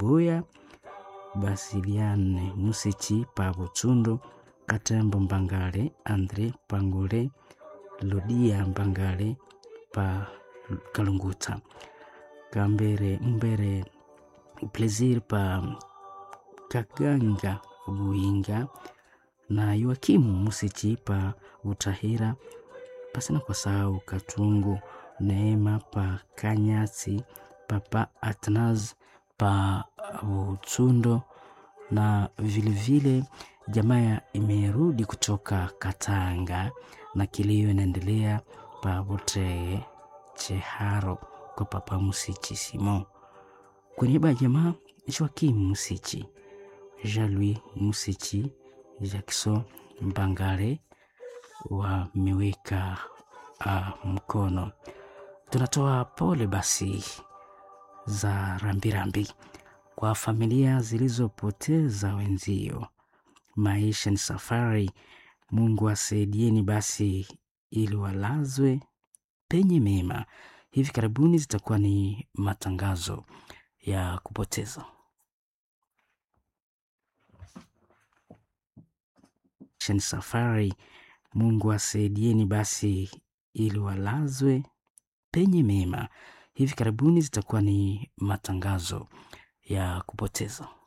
Mbuya, Basiliane Musichi pa Butsundu, Katembo Mbangale, Andre Pangule, Lodia Mbangale pa Kalunguta, Kambere Mbere Plaisir pa Kaganga Buinga na Yoakimu Musichi pa Utahira, pasina kwa sahau Katungu Neema pa Kanyasi, Papa Atnaz pa Utsundo na vilevile jamaa imerudi kutoka Katanga na kilio inaendelea pa Buteye Cheharo kwa Papa Musichi Simo. Kwa niaba ya jamaa Joakim Musichi, Jean-Louis Musichi, Jackson Mbangare wameweka uh, mkono. Tunatoa pole basi za rambirambi kwa familia zilizopoteza wenzio. Maisha ni safari, Mungu asaidieni basi ili walazwe penye mema. Hivi karibuni zitakuwa ni matangazo ya kupoteza. Maisha ni safari, Mungu asaidieni basi ili walazwe penye mema. Hivi karibuni zitakuwa ni matangazo ya kupoteza.